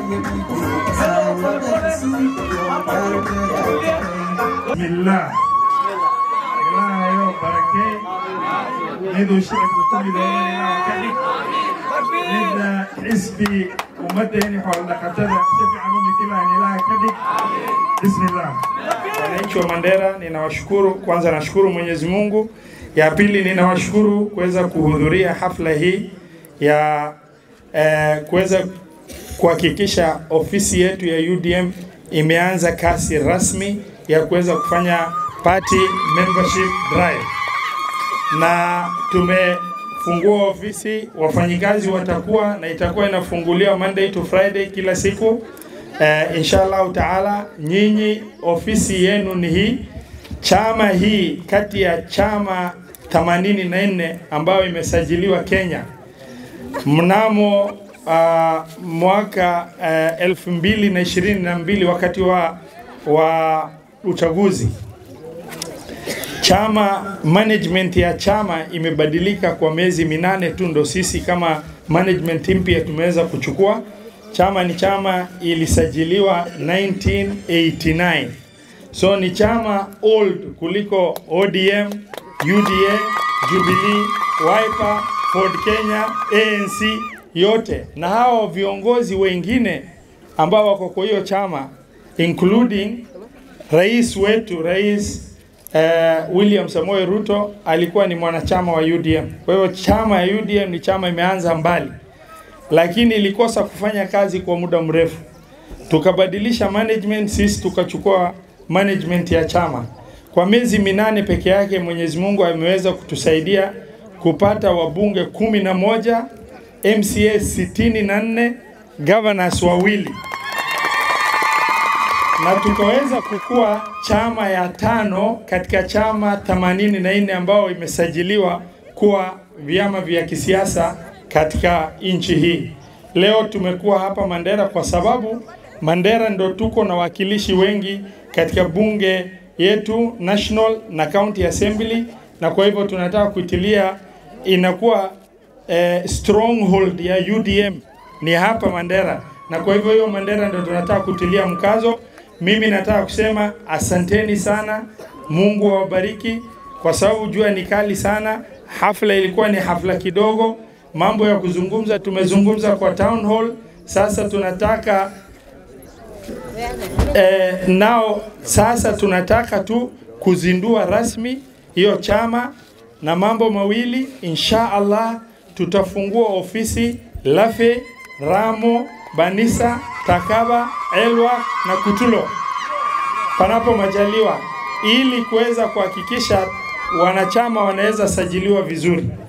Bismillah. Ilaahayow barakee. Miduu shicibku ku midooban ilaaha ka dhig. Midda xisbi ummaddeeni xoolo-dhaqatada si fiican u mikilaan ilaaha ka dhig. Bismillah. Wananchi wa Mandera, ninawashukuru kwanza, nashukuru Mwenyezi Mungu. Ya pili, ninawashukuru kuweza kuhudhuria hafla hii ya eh, kuweza kuhakikisha ofisi yetu ya UDM imeanza kasi rasmi ya kuweza kufanya party membership drive, na tumefungua ofisi, wafanyikazi watakuwa na itakuwa inafunguliwa Monday to Friday kila siku. Uh, inshallah taala, nyinyi ofisi yenu ni hii. Chama hii kati ya chama 84 ambayo imesajiliwa Kenya mnamo uh, mwaka uh, elfu mbili na ishirini na mbili wakati wa, wa uchaguzi chama management ya chama imebadilika kwa miezi minane tu, ndo sisi kama management mpya tumeweza kuchukua. Chama ni chama ilisajiliwa 1989 so ni chama old kuliko ODM, UDA, Jubilee, Wiper, Ford Kenya, ANC yote, na hao viongozi wengine ambao wako kwa hiyo chama including rais wetu rais uh, William Samoei Ruto alikuwa ni mwanachama wa UDM. Kwa hiyo chama ya UDM ni chama imeanza mbali, lakini ilikosa kufanya kazi kwa muda mrefu. Tukabadilisha management, sisi tukachukua management ya chama. Kwa miezi minane peke yake Mwenyezi Mungu ameweza kutusaidia kupata wabunge kumi na moja, MCA sitini na nne, governors wawili na tukaweza kukua chama ya tano katika chama 84 ambao imesajiliwa kuwa vyama vya kisiasa katika nchi hii. Leo tumekuwa hapa Mandera kwa sababu Mandera ndo tuko na wakilishi wengi katika bunge yetu national na county assembly, na kwa hivyo tunataka kuitilia inakuwa eh, stronghold ya UDM ni hapa Mandera, na kwa hivyo hiyo Mandera ndo tunataka kutilia mkazo. Mimi nataka kusema asanteni sana, Mungu awabariki, kwa sababu jua ni kali sana. Hafla ilikuwa ni hafla kidogo, mambo ya kuzungumza tumezungumza kwa town hall. Sasa tunataka eh, nao sasa tunataka tu kuzindua rasmi hiyo chama na mambo mawili, insha Allah tutafungua ofisi Lafe, Ramo, Banisa, Takaba, Elwa na Kutulo panapo majaliwa, ili kuweza kuhakikisha wanachama wanaweza sajiliwa vizuri.